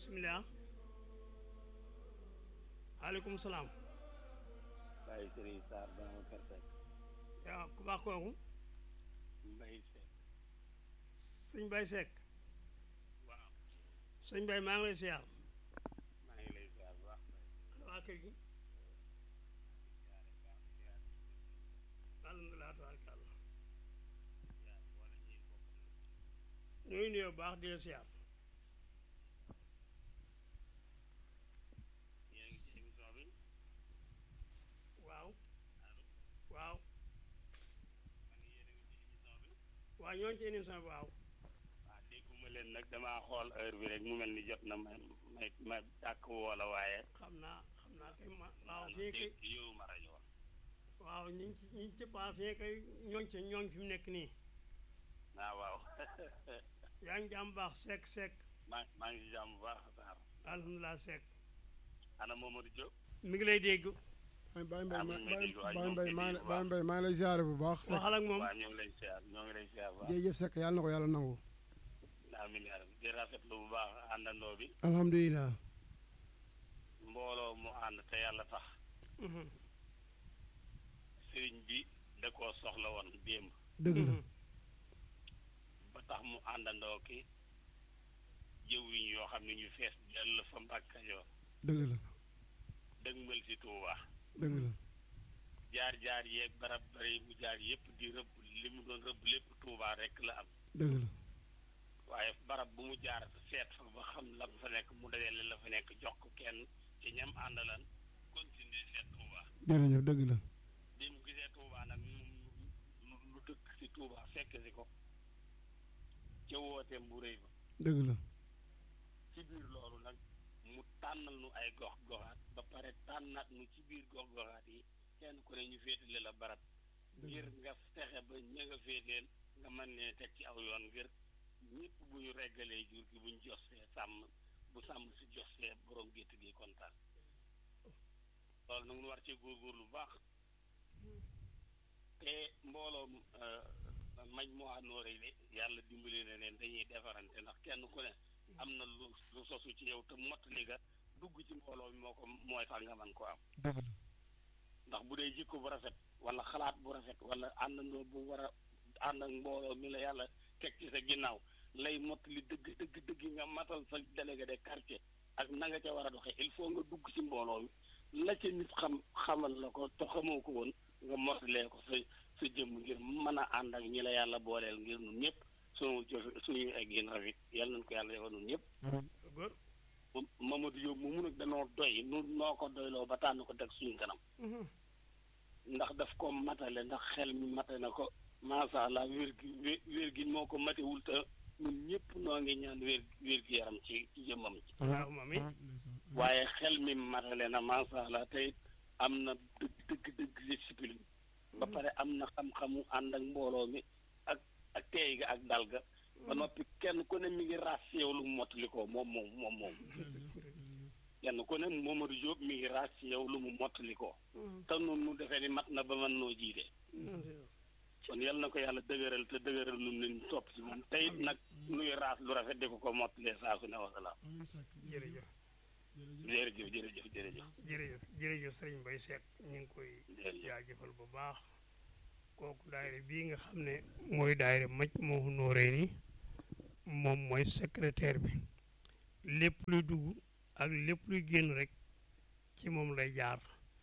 bisimilah maaleykum salaam Baye Serigne Sarr Babacar Seck yaa ku baax kooku Mbaye Seck sëñ Baye Seck waaw sëñ Baye maa ngi lay siyaar maa ngi lay ziar bu baax waa kër gi alhamdulilah tabaarkalla ñooy nuyoo baax di la siyaar yéen a ngi ci émission bi waaw waaw man yéen a ngi ci émission bi waaw ñooñu ci émission bi waaw waaw dégguma leen nag damaa xool heure bi rek mu mel ni jot na ma may ma dàkk woola waaye xam naa xam naa kay ma waaw fii kay dégg yow ma rajo woon waaw ñu ngi ci ñu ngi ci baax fii kay ñooñ ci ñooñ fi mu nekk nii ah waaw yaa ngi jàmm baax Seck Seck maa maa ngi ci jàmm bu baax Sarr alhamdulilah Seck ana Mamadou Diop mi ngi lay dégg Baye Baye Mbaye Ah, ma mu ngi may dégg waaye Baye ñoo Mbaye ngi maa dégg bu Baye baax. Mbaye maa ngi lay ziare bu baax. Seck waxal ak moom waaw ñoo ngi lay ziar ñoo ngi lay ziar bu baax jërëjëf Seck yàlla na ko yàlla nangu. amiin yaa rabbi di rafetlu bu baax àndandoo bi alhamdulilah. mbooloo mu ànd te yàlla tax Mhm, sëriñ bi da koo soxla woon démb dëgg la. mhm. ba tax mu àndandoo ki jëwriñ yoo xam ne ñu fees dell fa Mbàkke Kajoor dëgg la dëgmal si Tuuba dëgg la. jaar jaar yeeg barab bari mu jaar yépp di rëbb li mu doon rëbb lépp Tuuba rek la am dëgg la. waaye barab bu mu jaar seet fa ba xam la fa nekk mu dajale la fa nekk jox ko kenn ci ñam àndalan continuer seet Tuuba jërëjëf dëgg la. bi mu gisee Tuuba nag mu lu lu dëkk si Tuuba fekk si ko ca wooteem bu rëy ba dëgg la. ci biir loolu nag mu tànnal nu ay gox goxaat ba pare tànnaat nu ci biir gox goxaat yi kenn ku ne ñu féetale la barab ngir nga fexe ba ña nga féeteel nga mën leen teg ci aw yoon ngir ñëpp bu ñu reggalee jur gi bu ñu josee sàmm bu sàmm si josee borom gétt gi kontaan loolu nag nu war ci góorgóorlu bu baax te mbooloom maj moo àndoore yi yàlla dimbali na leen dañuy defarante ndax kenn ku ne am na lu lu sosu ci yow te mottali ga dugg ci mbooloo mi moo ko mooy tax nga mën ko am dëgg la. ndax bu dee jikko bu rafet wala xalaat bu rafet wala àndandoo bu war a ànd ak mbooloo mi la yàlla teg ci sa ginnaaw lay mottali dëgg dëgg dëgg nga matal sa délégué de quartier ak na nga ca war a doxee il faut nga dugg ci mbooloo mi la ca nit xam xamal la ko te xamoo ko woon nga mottalee ko sa sa jëmm ngir mën a ànd ak ñi la yàlla booleel ngir nun ñëpp sunu jëf suñu egg yéen rafet yàlla nañ ko yàlla defal nun ñëpp góor Mamadou Diop moomu nag danoo doy nu noo ko doyloo ba tànn ko teg suñu kanam Mhm, ndax daf ko matale ndax xel mi mate na ko macha allah wér gi wé- wér gi moo ko matewul te ñun ñëpp noo ngi ñaan wér wér gi yaram ci ci jëmmam ci waaw moom it waaye xel mi matale na macha allah te it am na dëgg dëgg dëgg discipline ba pare am na xam-xamu ànd ak mbooloo mi ak ak teey ga ak dal ga ba noppi kenn ku ne mi ngi raas ci yow lu mu mottali ko moom moom moom moom kenn ku ne Mamadou Diop mi ngi raas ci yow lu mu mottali ko Mhm, te nun nu defee ni mat na ba mën noo jiite mhm. kon yal na ko yàlla dëgëral te dëgëral nun leen topp ci moom te it nag nuy raas lu rafet di ko ko mottalee saa su ne wasalaam amiin Seck jërëjëf jërëjëf jërëjëf jërëjëf jërëjëf jërëjëf sëriñ Mbaye Seck ñu ngi koy jërëjëf jaajëfal bu baax kooku daayira bii nga xam ne mooy daayira maj moo nooree ni moom mooy secrétaire bi lépp luy dugg ak lépp luy génn rek ci moom lay jaar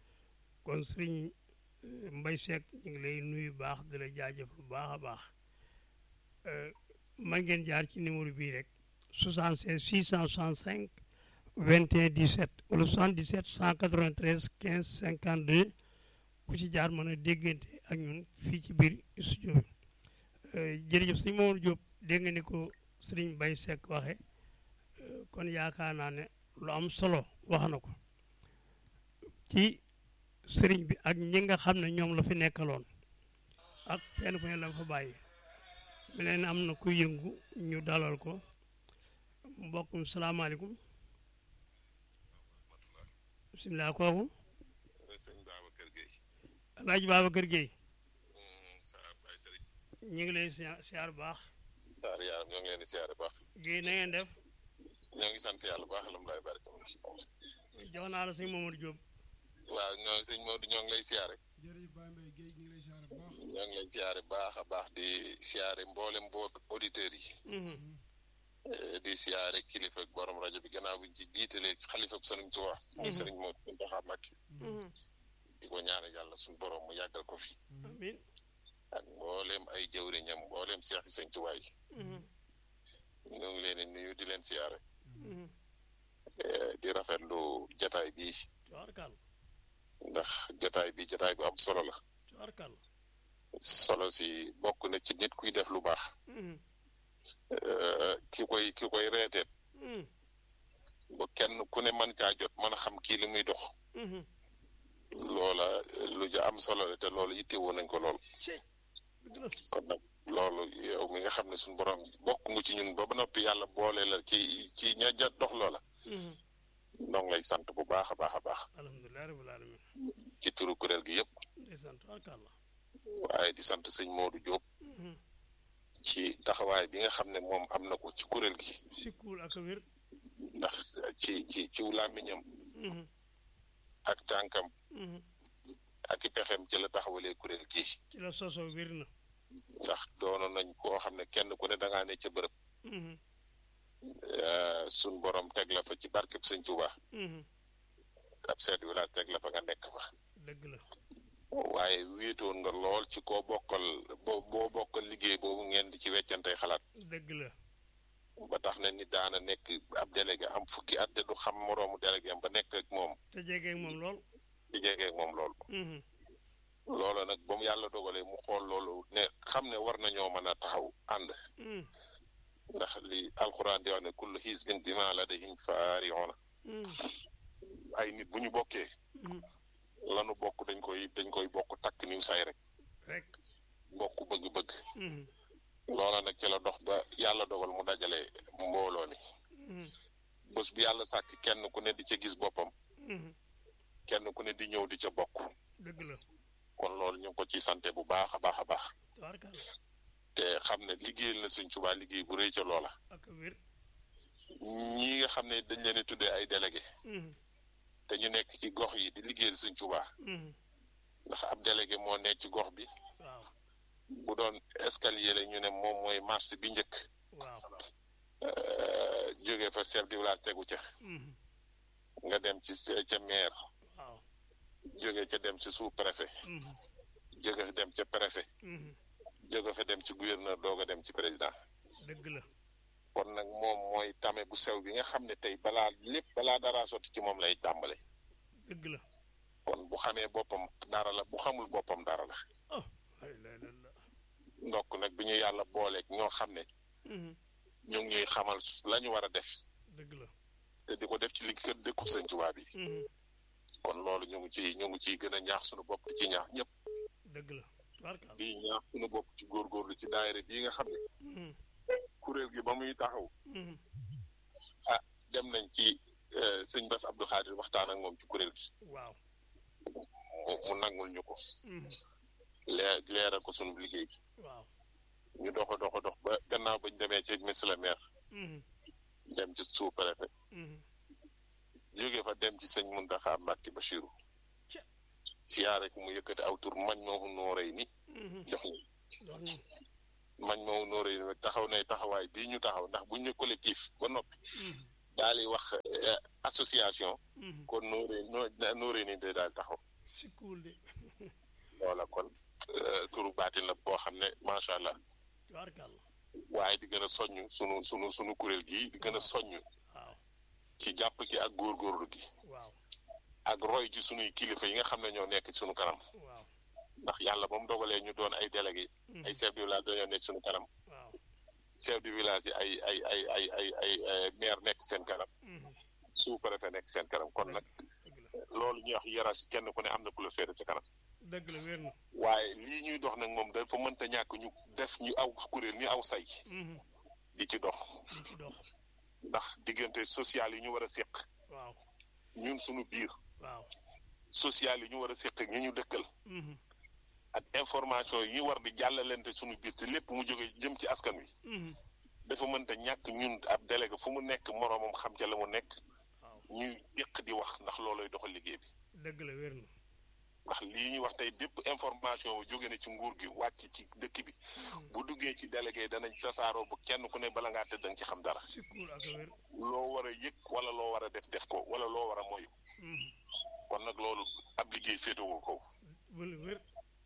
kon sëriñ euh, Mbaye Seck ñu ngi lay nuyu baax di la jaajëfal bu baax a baax Euh, man ngeen jaar ci numéro bii rek 76 665 21 17 wala 77 193 15 52 ku ci jaar mën a déggante ak ñun fii ci biir studio bi Euh, jërëjëf sëñ Mamadou Diop dégg nga ni ko sëriñ Mbaye Seck waxe Euh, kon yaakaar naa ne lu am solo wax na ko ci sëriñ bi ak ñi nga xam ne ñoom la fi nekkaloon ak fenn fu ne la fa bàyyi mu leen am na ku yëngu ñu dalal ko mbokkum salaamaaleykum bisimilah kooku sëñ Babacar Gueye Alaaji Babacar Gueye Saar Baye Sëriñ ñu ngi lay siyaar siyaar bu baax Saar yaaram ñoo ngi leen di siyaare baax Gueye na ngeen def ñoo ngi sant yàlla bu baax alhamdulilah baraka jox naa la sëñ Mamadou Diop waaw ñoo sëñ Modou ñoo ngi lay siyaare jërëjëf Baye Mbaye Guèye ñu ngi lay siyaare bu baax ñoo ngi lay siyaare baax a baax di siyaare mboolem mboot auditeurs yi eh, di siyaare kilifa ak borom rajo bi gannaaw bi ci jiitalee xalifa ak sëriñ Tuubaa moom sëriñ Modou Mountakha Mbacké di ko ñaanal yàlla suñu borom mu yàggal ko fi amin ak mbooleem ay jëwriñam mbooleem seex yi sëñ Tuubaa yi ñoo ngi leen di nuyu di leen siyaare eh, di rafetlu jataay bi coarkal ndax jataay bi jataay bu am solo la coarkal solo si bokk na ci nit kuy def lu baax eh, ki koy ki koy reeteet ba kenn ku ne mën caa jot mën a xam kii li muy dox loola eh, lu ja am solo la te loolu yittewoo nañ ko lool ci dëgg la kon nag loolu yow mi nga xam ne suñu borom bokk nga ci ñun ba ba noppi yàlla boole la ci ci ña ja dox loola ñoo ngi lay sant bu baax a baax a baax alhamdulilah rabbil alamin ci turu kuréel gi yëpp ndeysaan coarkal la waaye di sant sëñ Modou Diop ci taxawaay bi nga xam ne moom am na ko ci kuréel gi sikkuul ak a wér ndax ci ci ci làmmiñam ak tànkam ak i pexem ci la taxawalee kuréel gi ci la soso wér na ndax doonoon nañ koo xam ne kenn ku ne da ngaa ne ca bërëb suñ borom teg la fa ci barkeb sëñ Tuuba ab seet wi laa teg la fa nga nekk fa dëgg la waaye wéetoon nga lool ci koo bokkal boo boo bokkal liggéey boobu ngeen di ci weccantey xalaat dëgg la ba tax na nit daana nekk ab délégué am fukki at te du xam moroomu délégué am ba nekk ak moom te jege moom lool di jege ak moom loolu loola nag ba mu yàlla dogalee mu xool loolu ne xam ne war nañoo mën a taxaw ànd ndax li alxuraan di wax ne kullu xisbin bimaa ladayhim faari'uun ay nit bu ñu bokkee lanu bokk dañ koy dañ koy bokk takk niw say rek rek bokk bëgg-bëgg loola nag ci la dox ba yàlla dogal mu dajale mbooloo mi bés bi yàlla sàkk kenn ku ne di ca gis boppam kenn ku ne di ñëw di ca bokk dëgg la kon loolu ñu ngi ko ci sante bu baax a baax a baax coarkal te xam ne liggéeyal na Sëñ Tuubaa liggéey bu rëy ca loola ak a wér ñi nga xam ne dañ leen di tuddee ay délégué te ñu nekk ci gox yi di liggéeyal Sëñ Tuubaa ndax ab délégué moo nekk ci gox bi waaw bu doon escalier la ñu ne moom mooy marché bi njëkk waaw jógee fa chef de village tegu ca nga dem ci ca maire waaw jóge ca dem ci sous préfet jóge fa dem ca préfet jóge fa dem ci gouverneur doog a dem ci président dëgg la kon nag moom mooy tame bu sew bi nga xam ne tey balaa lépp balaa dara sotti ci moom lay tàmbale dëgg la kon bu xamee boppam dara la bu xamul boppam dara la oh ay la la la ndokk nag bi ñu yàlla booleeg ñoo xam ne ñu ngi ñuy xamal la ñu war a def dëgg la te di ko def ci li kër dëkku Sëñ Tuubaa bi kon loolu ñu ngi ci ñu ngi ciy gën a ñaax suñu bopp di ci ñaax ñëpp dëgg la coarkal di ñaax suñu bopp ci góorgóorlu ci daayira bii nga xam ne kuréel gi ba muy taxaw ah dem nañ ci sëñ Bass Abdou Khadir waxtaan ak moom ci kuréel gi waaw mu mu nangul ñu ko lee leeral ko sunu liggéey gi waaw ñu dox a dox a dox ba gannaaw bañ demee ci monsieur le maire dem ci sous préfet jógee fa dem ci sëñ Mountakha Mbacké Bachirou Ca. siyaare ko mu yëkkati aw tur mañ moomu nooree ni jox ñu dox ñu mañ moomu nooree ni taxaw nay taxawaay bii ñu taxaw ndax buñ ne collectif ba noppi daal di wax eh, association kon nooree noo nooree ni day daal taxaw sikkuwul de loola kon eh, turu baatin la boo xam ne macha allah coarkal waaye di gën a soññ sunu sunu sunu kuréel gi di gën a soññ waaw ci jàpp gi ak góorgóorlu gi waaw ak roy ci sunuy kilifa yi nga xam ne ñoo nekk ci sunu kanam waaw ndax yàlla ba mu dogalee ñu doon ay délégué ay chef de village dañoo nekk sunu kanam waaw chef de village yi ay ay ay ay ay ay ay maire nekk seen kanam sous préfet nekk seen kanam kon nag dëgg la loolu ñuy wax hiérarchie kenn ku ne am na ku la féete ci kanam dëgg la wér na waaye lii ñuy dox nag moom dafa mënta ñàkk ñu def ñu aw kuréel ñu aw say di ci dox di ci dox ndax diggante social yi ñu war a séq waaw ñun suñu biir waaw social yi ñu war a séq ak ñi ñu dëkkal ak information yi ñu war di jàllalante suñu biir te lépp mu jóge jëm ci askan wi dafa mënta ñàkk ñun ab délégué fu mu nekk moroomam xam ca la mu nekk waaw ñuy yëq di wax ndax looloy doxal liggéey bi dëgg la wér na ndax lii ñuy wax tey bépp information jóge na ci nguur gi wàcc ci dëkk bi bu duggee ci délégué danañ tasaaroo bu kenn ku ne bala ngaa tëdd danga ci xam dara sikkuur ak wér loo war a yëg wala loo war a def def ko wala loo war a moyu kon nag loolu ab liggéey féetewul ko wala wér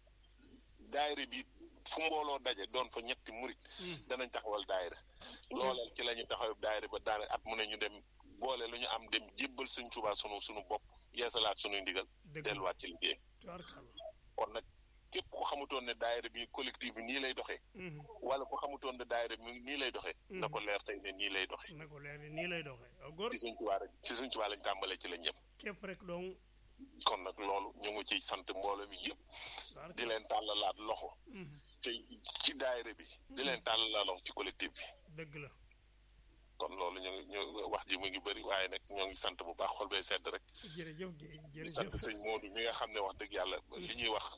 daayira bi fu mbooloo daje doon fa ñetti murit danañ taxawal daayira looleel ci la ñu taxawal daayira ba daane at mu ne ñu dem boole lu ñu am dem jébbal suñ Tuubaa sunu sunu bopp yeesalaat sunuy ndigal dëgg la delluwaat ci liggéey tubaarkàlla kon nag képp ku xamutoon ne daayira bi collectif bi nii lay doxee wala ku xamutoon ne daayira bi nii lay doxee na ko leer tey ne nii lay doxee na ko leer ni nii lay doxee waaw góor ci suñ Tuubaa rek ci suñ Tuubaa lañ tàmbalee ci lañ yem képp rek donc kon nag loolu ñu ngi ciy sant mbooloo mi yëpp di tubaarkàlla leen tàllalaat loxo te ci daayira bi di leen tàllalaat loxo ci collectif bi dëgg la kon loolu ñu ngi ñu wax ji mu ngi bëri waaye nag ñoo ngi sant bu baax xol bay sedd rek jërëjëf Guèye di sant jërëjëf sëñ Modou mi nga xam ne wax dëgg yàlla li ñuy wax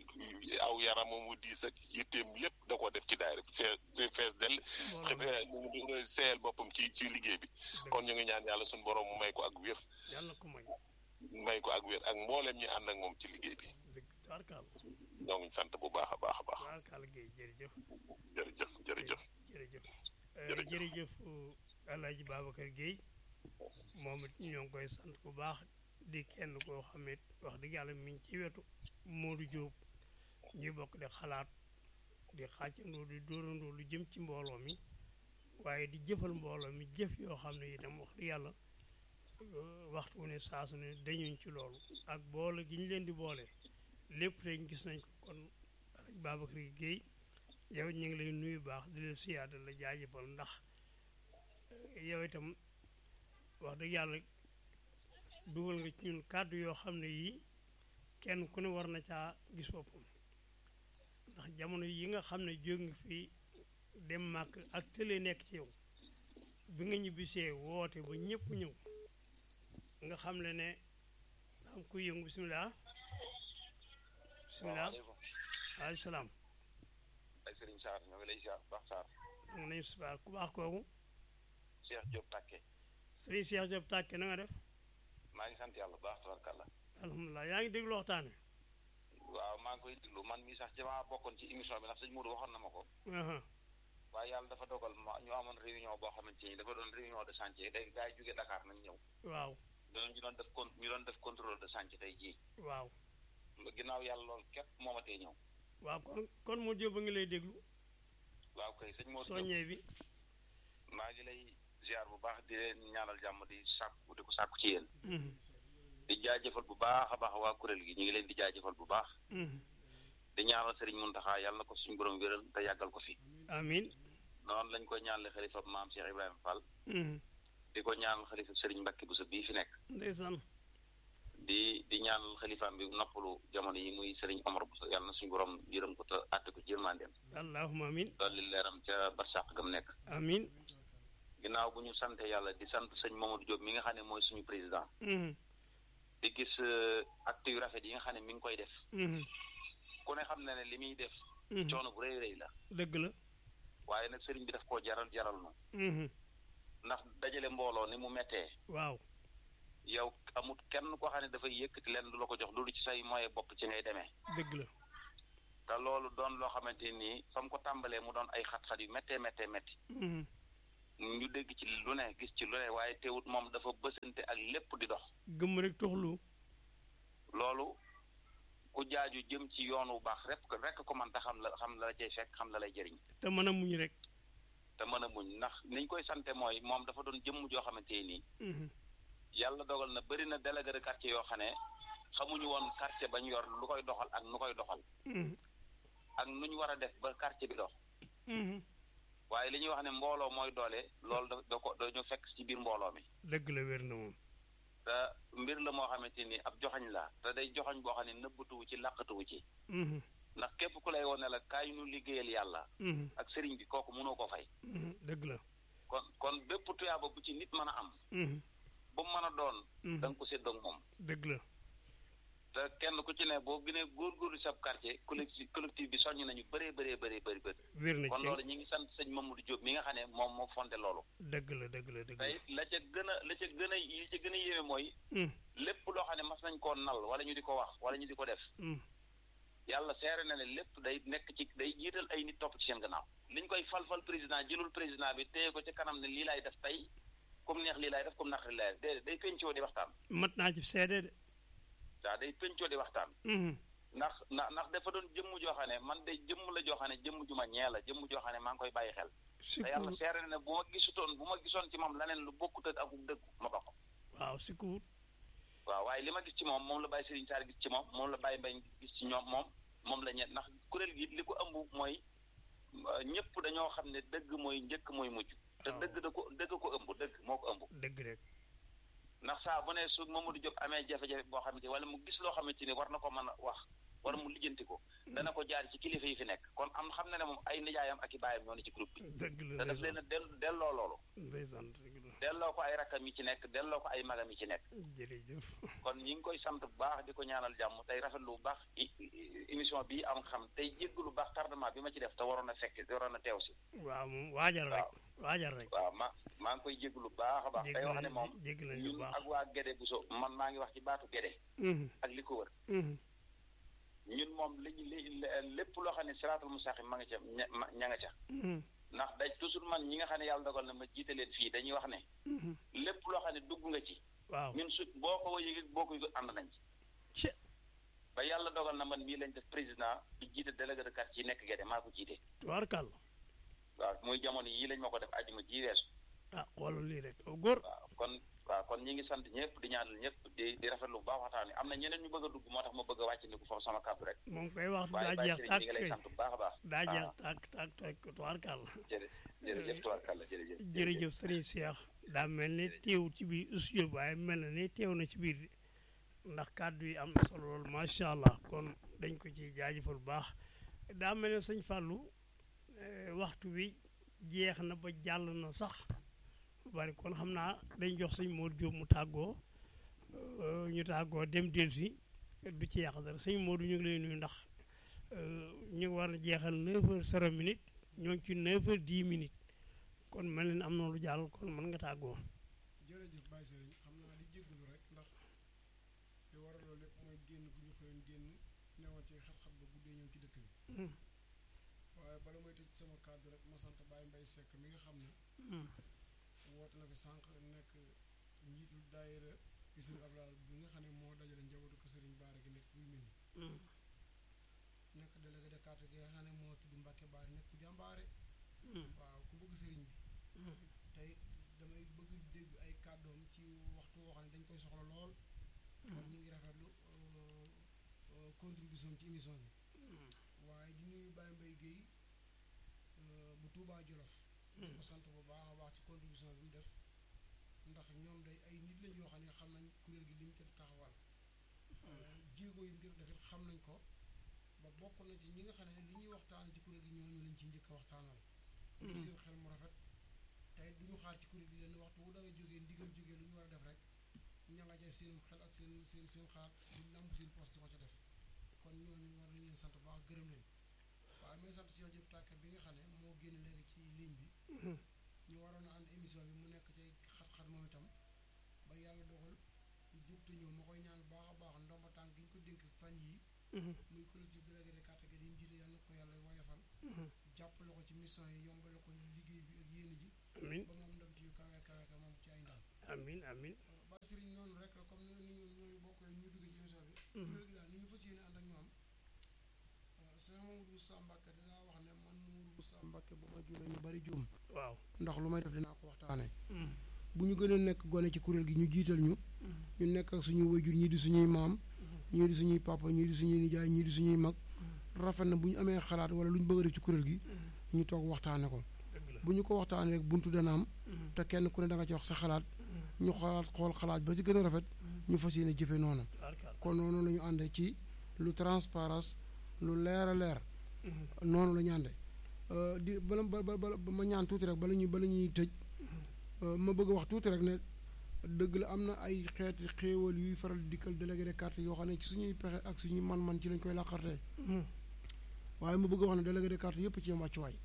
aw yaramam mu diis ak yitteem lépp da koo def ci daayira bi see fees dell mbooloo seeyal boppam ci ci liggéey bi kon ñu ngi ñaan yàlla suñu borom mu may ko ak wér yàlla na ko may may ko ak wér ak mbooleem ñi ànd ak moom ci liggéey bi dëgg tubaarkàlla ñoo ngi sant bu baax a baax a baax tubaarkàlla Guèye jërëjëf jërëjëf jërëjëf jërëjëf Euh, jërëjëf Alaaji Babacar Guèye moom it ñoo ngi koy sant bu baax di kenn koo xam it wax dëgg yàlla mi ngi ci wetu Modou Diop ñuy bokk di xalaat di xàccandoo di dóorandoo lu jëm ci mbooloo mi waaye di jëfal mbooloo mi jëf yoo xam ne itam wax dëgg yàlla euh, waxtu wu ne saa su ne dañuñ ci loolu ak boole gi ñu leen di boole lépp tey gis nañ ko kon Alaaji Babacar Guèye yow ñu ngi lay nuyu baax di la siyaada la jaajëfal ndax yow itam wax dëgg yàlla dugal nga ci ñun kàddu yoo xam ne yii kenn ku ne war na caa gis boppam ndax jamono yi nga xam ne jóg nga fi dem màkk ak tële nekk ci yow bi nga ñibbisee woote ba ñëpp ñëw nga xam ne ne am ku yëngu bisimilah bisimilah alayhi salaam ay Serigne Sarr ñoo ngi lay ziar bu baax Sarr nga nañu subaar ku baax kooku Cheikh Diop Takke Serigne Cheikh Diop tàkke na nga def maa ngi sant yàlla bu baax tabarkàlla alhamdulilah yaa ngi déglu waxtaan waaw maa ngi koy déglu man mii sax ci maa bokkoon ci émission bi ndax sëñ Mourou waxoon na ma ko wi aha waaye yàlla dafa dogal ma ñu amoon réunion boo xamante ni dafa doon réunion de chantier day gars yi jógee Dakar nañ ñëw waaw doon ñu doon def con ñu doon def contrôle de chantier tey jii waaw ginnaaw yàlla loolu képp moo ma tee ñëw waaw kon kon moo jóob a ngi lay déglu waaw kay sëñ Mourou Diop soññee bi maa ngi lay ziar bu baax di leen ñaanal jàmm di sàkku di ko sàkku ci yéen Mhm, di jaajëfal bu baax a baax waa kuréel gi ñu ngi leen di jaajëfal bu baax mhm. di ñaanal Serigne Mountakha yàlla na ko suñu borom wéral te yàggal ko fi amin noonu lañ koy ñaanale xalifa maam Cheikh Ibrahima Fall Mhm, di ko ñaanal xalifa Serigne Mbacke Bousso bii fi nekk ndeysaan di di ñaanal xalifaam bi noppalu jamono yi muy Serigne Omar Bousso yàlla na suñu borom yërëm ko te àtte ko ci yërmandeem allahuma amin dolli leeram ca barsàq gam nekk amin ginnaaw bu ñu sante yàlla di sant sëñ Mamadou Diop mi nga xam ne mooy suñu président Mhm, di gis euh, acte yu rafet yi nga xam ne mi ngi koy def mhm, ku ne xam na ne li muy def mhm. coono bu rëy rëy la dëgg la waaye nag sëriñ bi daf koo jaral jaral nu Mhm, ndax dajale mbooloo ni mu mettee waaw yow amut kenn koo xam ne dafay yëkkati leen du la ko jox loolu ci say moyen bopp ci ngay demee dëgg la te loolu doon loo xamante nii fa mu ko tàmbalee mu doon ay xat-xat yu méttee méttee métti Mhm, ñu dégg ci lu ne gis ci lu ne waaye teewut moom dafa bësante ak lépp di dox gëmm rek toxlu loolu ku jaaju jëm ci yoon wu baax rek rek ko man ta xam la xam la la cay fekk xam la lay jëriñ te mën a muñ rek te mën a muñ ndax niñ koy sante mooy moom dafa doon jëmm joo xamante nii Mhm, yàlla dogal na bëri na délégué de quartier yoo xam ne xamuñu woon quartier bañ yor lu koy doxal ak nu koy doxal mhm, ak nu ñu war a def ba quartier bi dox mhm. waaye li ñuy wax ne mbooloo mooy doole loolu da da ko dañu fekk ci biir mbooloo mi dëgg la wér na moom te mbir la moo xamante ni ab joxañ la te day joxañ boo xam ne nëbbatuwu ci làqatuwu ci Mhm, ndax képp ku lay woon ne la kaay ñu liggéeyal yàlla mhm, ak sëriñ bi kooku mënoo ko fay mhm. dëgg la kon kon bépp tuyaaba bu ci nit mën a am Mhm, bu mu mën a doon mhm. da nga ko séddoog moom dëgg la te kenn ku ci ne boo gënee góorgóorlu sab quartier collectif collectif bi soññ nañu bëree bëree bëree bëri bëri wér na kon ci loolu ñu ngi sant sëñ Mamadou Diop mi nga xam ne moom moo fondé loolu dëgg la dëgg la dëgg tey la ca gën a la ca gën a li ca gën a yéeme mooy la lépp loo xam ne mas nañ koo nal wala ñu di ko wax wala ñu di ko def Mm, yàlla seere na ne lépp day nekk ci day jiital ay nit topp ci seen gannaaw liñ koy fal-fal président jëlul président bi téye ko ci kanam ne lii laay def tey comme neex lii laay def comme naqari laay def déedéet day pencoo di waxtaan mat naa ci seede de waaw day pencoo di waxtaan Mhm, ndax ndax ndax dafa doon jëmm joo xam ne man de jëmm la joo xam ne jëmm ju ma ñee la jëmm joo xam ne maa ngi koy bàyyi xel te yàlla sikkuwut seere na ne bu ma gisutoon bu ma gisoon ci moom leneen lu bokkut ak akuk dëgg ma ba ko waaw sikkuwut waaw waaye li ma gis ci moom moom la bàyyi Serigne Sarr gis ci moom moom la bàyyi Mbaye gis ci ñoom moom moom la ñet ndax kuréel gi li ko ëmb mooy euh, ñëpp dañoo xam ne dëgg mooy njëkk mooy mujj te waaw. dëgg da ko dëgg ko ëmb dëgg moo ko ëmb dëgg rek ndax saa bu ne su Mamadou Diop amee jafe-jafe boo xamante wala mu gis loo xamante ni war na ko mën a wax wala mu lijjanti ko dana ko jaar ci kilifa yi fi nekk kon am xam na ne moom ay nijaayam ak i baayam ñoo ne ci groupe bi dëgg te la daf leen a del delloo loolu ndeysaan dëgg la delloo ko ay rakkam yi ci nekk delloo ko ay magam yi ci nekk jërëjëf kon ñi ngi koy sant bu baax di ko ñaanal jàmm tey rafetlu bu baax i- i- émission bii am xam tey jégg lu baax tardement bi ma ci def te waroon a fekk waroon a teew si waaw moom waajal rek waajal rek waaw ma maa ngi koy jégg lu baax a baax jégg tey wax nañ ne moom jégg nañ lu ñun baax ak waa Gédé bu so man maa ngi wax ci baatu Gédé Mhm, ak li ko wër mhm, ñun moom li li lépp loo xam ne siraatul mustaqim ma nga ca ña ma- ña nga ca mhm, ndax daj toujours man ñi nga xam ne yàlla dogal na ma jiite leen fii dañuy wax ne mhm. lépp loo xam ne dugg nga ci waaw ñun su boo ko yëgee boo ko yëgul ànd nañ ci ci ba yàlla dogal na man mii lañ def président bi jiite délégué de quartier yi nekk Gédé maa ko jiite tubaarkàll waaw muy jamono yii lañ ma ko def ajuma ji weesu ah xoolal lii rek aw góor waaw kon waaw kon ñi ngi sant ñëpp di ñaanal ñëpp di di rafetlu bu baax waxtaan wi am na ñeneen ñu bëgg a dugg moo tax ma bëgg a wàcc ni ko foofu sama kàddu rek moom koy wax waaye daa Baye jeex Serigne tàkk ñi ngi lay kay sant bu baax a baax daa jeex waaw. tàkk tàkk tàkk tubaarkàll jërë jërëjëf tubaarkàlla jërëjëf jërëjëf sëriñ Cheikh daa mel ni teewul ci biir studio bi waaye mel na ni teew na ci biir ndax kàddu yi am na solo lool macha allah kon dañ ko ci jaajëfal bu baax daa mel ne sëñ Fallou eh, waxtu bi jeex na ba jàll na sax bu bari kon xam naa dañ jox sëñ Modou Diop mu tàggoo eh, ñu tàggoo dem dellusi du ci yàq dara sëñ Modou ñu ngi lay nuyu ndax eh, ñu ngi war a jeexal 9 heures 0 minutes ñoo ngi ci 9 heures 10 minutes kon mel na ni am na lu jàll kon mën nga tàggoo. jërëjëf Baye Serigne xam naa di jéggalu rek ndax li waral loolu lépp mooy génn gu ñu xëyoon génn newoon ci xat-xat ba guddee ñëw ci dëkk bi Mm. waaye bala may tëj sama kàddu rek ma sant Baye Mbaye Seck mi nga xam ne Mm. woote na fi sànq nekk njiitul daayira gisul ablaal bi nga xam ne moo dajale njabootu ko Serigne Baara gi nekk guy mel Mm. nekk délégué de quartier gi nga xam ne moo tudd Mbacke Baara nekk ku jàmbaare Mm. waaw ku bëgg Serigne bi Mm. tey damay bëgg dégg ay kàddoom ci waxtu woo xam ne dañ koy soxla lool kon ñu ngi rafetlu euh, euh, contribution ci émission bi waaye di nuyu Baye Mbaye Guèye euh, bu Touba Jolof di ko sant bu baax a baax ci contribution bi mu def ndax ñoom day ay nit lañ yoo xam ne xam nañ kuréel gi li mu ci taxawal euh, jéego yi mu ci def it xam nañ ko ba bokk na ci ñi nga xam ne li ñuy waxtaan ci kuréel gi ñooñu lañ ci njëkk a waxtaanal ngir seen xel mu rafet tey du ñu xaar ci kuréel gi leen waxtu wu dara jógee ndigal jógee lu ñu war a def rek ña nga def seen xel ak seen seen seen xalaat di lamb seen poste ko ca def kon ñooñu war nañu leen sant bu baax gërëm leen waaye may sant Cheikh Diop Tàkk bi nga xam ne moo génn léegi ci ligne bi ñu waroon a ànd émission bi mu nekk ci xat-xat moom itam ba yàlla dogal jub te ñëw ma koy ñaan bu baax a baax ndomba tànk gi ñu ko dénk fan yii Mhm. muy collectif délégué de quartier gi di mu jiite yàlla na ko yàlla woyofal Mhm. jàppale ko ci mission yi yombale ko liggéey bi ak yéene ji amin ba moom ndam ci yu kawe kawe ka moom ci ay ndam amin amin ba sëriñ noonu rek la comme ni ñu ñooñu bokk ñu dugg ci émission bi Mhm. kuréel gi daal ni ñu fas yéene ànd ak ñoom sëñ Mamadou Moussa Mbacke dinaa wax ne man Mamadou Moussa Mbacke bu ma juumee ñu bari juum waaw ndax lu may def dinaa ko waxtaane Mm. bu ñu gënee nekk gone ci kuréel gi ñu jiital ñu Mhm. ñu nekk ak suñuy wayjur ñii di suñuy maam ñii di suñuy papa ñii di suñuy nijaay ñii di suñuy mag rafet na bu ñu amee xalaat wala lu ñu bëgg a def ci kuréel gi ñu toog waxtaane ko dëgg la bu ñu ko waxtaanee rek buntu dana am Mhm. te kenn ku ne da nga ci wax sa xalaat ñu xalaat xool xalaat ba ci gën a rafet ñu fas yéene jëfe noonu tubaarkàlla kon noonu la ñu àndee ci lu transparence lu leer a leer Mhm. noonu la ñu àndee Euh, di bala ba ba ba ma ñaan tuuti rek bala ñuy bala ñuy tëj euh, ma bëgg a wax tuuti rek ne dëgg la am na ay xeeti xéewal yuy faral di dikkal délégué de quartier yoo xam ne ci suñuy pexe ak suñuy man-man ci lañ koy làqartee waaye mu bëgg a wax ne délégué de quartier yëpp ci yem wàccuwaay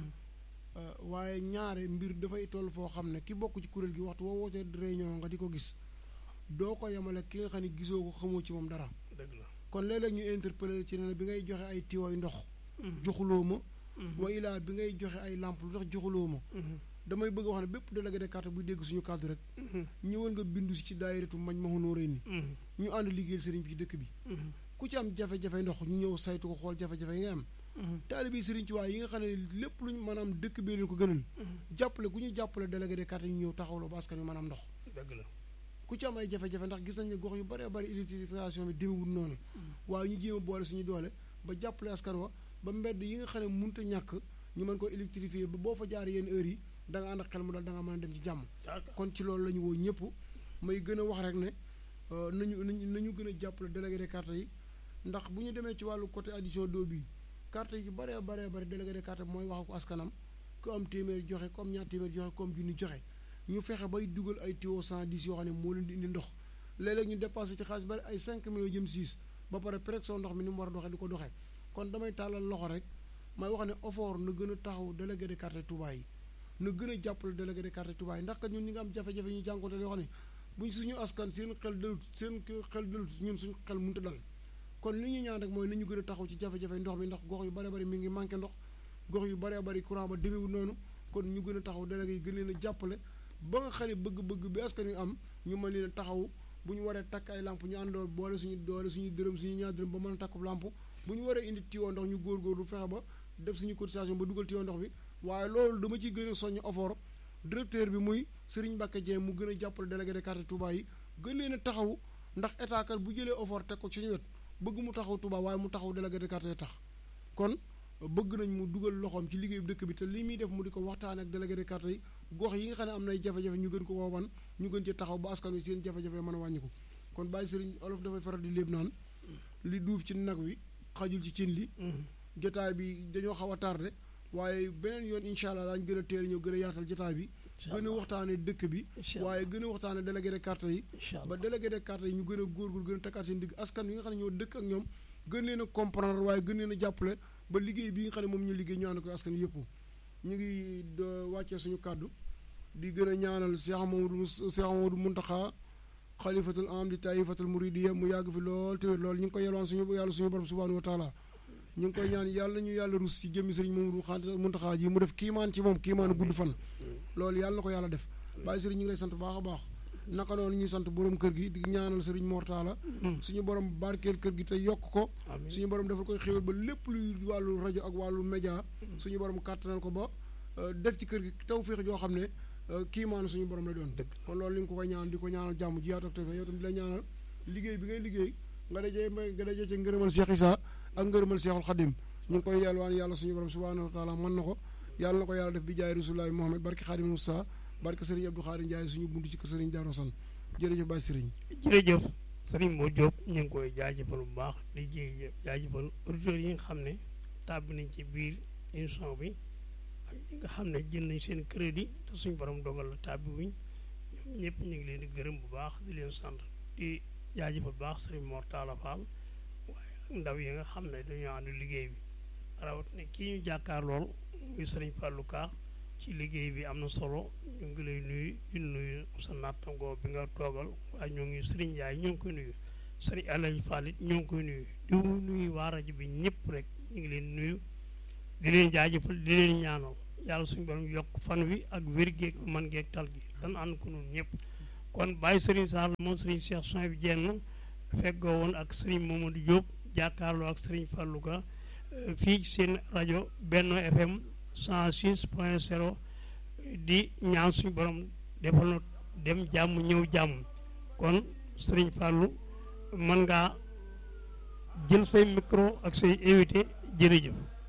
waaye ñaare mbir dafay toll foo xam ne ki bokk ci kuréel gi waxtu woo wootee réunion nga di ko gis doo ko yemale ki nga xam ne gisoo ko xamoo ci moom dara dëgg la kon léeg-léeg ñu interpellé ci ne bi ngay joxe ay tiwooy ndox joxuloo ma wa ilaa bi ngay joxe ay lampe lu tax joxuloo ma damay bëgg a wax ne bépp délégué de quartier buy dégg suñu cadre rek ñëwal nga bindu si ci daayiratu mañ ma xonóoree ni ñu ànd liggéeyal sëriñ bi ci dëkk bi ku ci am jafe-jafe ndox ñu ñëw saytu ko xool jafe-jafe yi nga am taalibe yi sëriñ ci waaye yi nga xam ne lépp luñ maanaam dëkk bee leen ko gënal jàppale ku ñu jàppale délégué de quartier ñu ñëw taxawloo ba askan wi maanaam ndox dëgg la ku ci am ay jafe-jafe ndax gis nañ ne gox yu bëree bëri électrification bi demewul noonu waaye ñu jéem a boole suñu doole ba jàppale askan wa ba mbedd yi nga xam ne mënut a ñàkk ñu mën ko électrifier ba boo fa jaar yenn heures yi da nga ànd ak xel mu dal da nga mën a dem ci jàmm kon ci loolu la ñu woo ñëpp may gën a wax rek ne nañu nañu nañu gën a jàppale délégué de quartier yi ndax bu ñu demee ci wàllu côté addition d'eau bi quartier yi bëree bëree bëri délégué de quartier mooy wax ko askanam ku am téeméer joxe ku am ñaar téeméer joxe ku am junni joxe ñu fexe bay dugal ay tuyau cent dix yoo xam ne moo leen di indi ndox léeg-léeg ñu dépassé ci xaalis bari ay cinq millions jëm six ba pare pression ndox mi ni mu war a doxee di ko doxee kon damay tàllal loxo rek may wax ne OFOR na gën a taxaw délégué de quartier Touba yi na gën a jàppale délégué de quartier Touba yi ndax kat ñun ñi nga am jafe-jafe ñu jànkoonte yoo xam ne buñ suñu askan seen xel dalut seen xel dalut ñun suñu xel mënut a dal kon li ñu ñaan rek mooy nañu gën a taxaw ci jafe-jafe ndox mi ndax gox yu bëree bëri mi ngi manqué ndox gox yu bëree bëri courant ba demeewul noonu kon ñu gën a taxaw délégué yi gën leen a jàppale ba nga xam ne bëgg-bëgg bi askan wi am ñu mën leen a taxaw bu ñu waree takk ay lamp ñu àndoo boole suñu doole suñu dërëm suñu ñaar dërëm ba mën a takk lamp bu ñu waree indi tiwo ndox ñu góorgóorlu fexe ba def suñu cotisation ba dugal tiwo ndox bi waaye loolu dama ciy gën a soññ OFOR directeur bi muy Serigne Mbacke Dieng mu gën a jàppale délégué de quartier Touba yi gën leen a taxaw ndax état kat bu jëlee OFOR teg ko ci suñu wet bëgg mu taxaw Touba waaye mu taxaw délégué de quartier tax kon bëgg nañ mu dugal loxoom ci liggéeyu dëkk bi te li muy def mu di ko waxtaan ak délégué de quartier yi gox yi nga xam ne am nay jafe-jafe ñu gën ko woowan ñu gën ci taxaw ba askan wi seen jafe-jafe mën a wàññi ko kon bàyyi sëriñ olof dafay faral di léeb naan li duuf ci nag wi xajul ci cin li jotaay bi dañoo xaw a tardé waaye beneen yoon incha allah daañu gën a teel ñëw gën a yaatal jotaay bi gën a waxtaane dëkk bi waaye gën a waxtaane délégué de quartier yi ba délégué de quartier yi ñu gën a góorgóor gën a takkaat seen digg askan yi nga xam ne ñoo dëkk ak ñoom gën leen a comprendre waaye gën leen a jàppale ba liggéey bi nga xam ne moom ñu liggéey ñu ànd ko askan yëpp ñu ngi wàccee suñu kàddu di gën a ñaanal Cheikh Mamadou Cheikh Mamadou Muntaxa xalifatul am di taifatul muridiya mu yàgg fi lool te lool ñu ngi koy yelwaan suñu yàlla suñu borom subhanahu wa taala ñu ngi koy ñaan yàlla ñu yàlla rus ci jëmmi sëriñ Mamadou xant Muntaxa ji mu def kiimaan ci moom kiimaan gudd fan loolu yàlla na ko yàlla def bàyyi sëriñ ñu ngi lay sant baax a baax naka noonu ñuy sant borom kër gi di ñaanal sëriñ Mortala suñu borom barkeel kër gi te yokk ko suñu borom defal koy xéwal ba lépp luy wàllu rajo ak wàllu média suñu borom kàttanal ko ba def ci kër gi tawféex joo xam ne kii maanaam suñu borom la doon kon loolu li nga ko koy ñaanal di ko ñaanal jàmm ji yaatu ak yow tam di la ñaanal liggéey bi ngay liggéey nga dajee mbay nga dajee ci ngërëmal Cheikh Issa ak ngërëmal Cheikhul Khadim ñu ngi koy yalwaan yàlla suñu borom subhanahu wa taala mën na ko yàlla na ko yàlla def bi jaay rasulullahi Muhammad barke Khadim Moussa barke Serigne Abdou Khadim Ndiaye suñu buntu ci kër Serigne Darou San jërëjëf Baye Serigne jërëjëf Serigne Mo Diop ñu ngi koy jaajëfal bu baax di jéy jaajëfal auditeurs yi nga xam ne tàbbi nañ ci biir émission bi ak ñi nga xam ne jël nañ seen crédit te suñu borom dogal la tàbbi wuñ ñoom ñëpp ñu ngi leen di gërëm bu baax di leen sant di jaajëfal bu baax Serigne Mor Talla Fall waaye ak ndaw yi nga xam ne dañoo ànd liggéey bi rawat ne kii ñu jàkkaar lool muy Serigne Fallou Ka ci liggéey bi am na solo ñu ngi lay nuyu di nuyu sa nattangoo bi nga toogal waaye ñoo ngi Serigne Ndiaye ñoo ngi koy nuyu Serigne Alaji Fall it ñoo ngi koy nuyu di nuyu waa rajo bi ñëpp rek ñu ngi leen nuyu di leen jaajëfal di leen ñaanal yàlla suñu borom yokk fan wi ak wér geeg man geeg tal gi dan ànd ko noonu ñëpp kon bàyyi Serigne Sall moom Serigne Cheikh Soin bi jenn feggoo woon ak Serigne Mamadou Diop jàkkaarloo ak Serigne Fallou Ka fii seen rajo Benno FM 106 point 0 di ñaan suñu borom defal na dem jàmm ñëw jàmm kon Serigne Fallou mën ngaa jël say micro ak say invité jërëjëf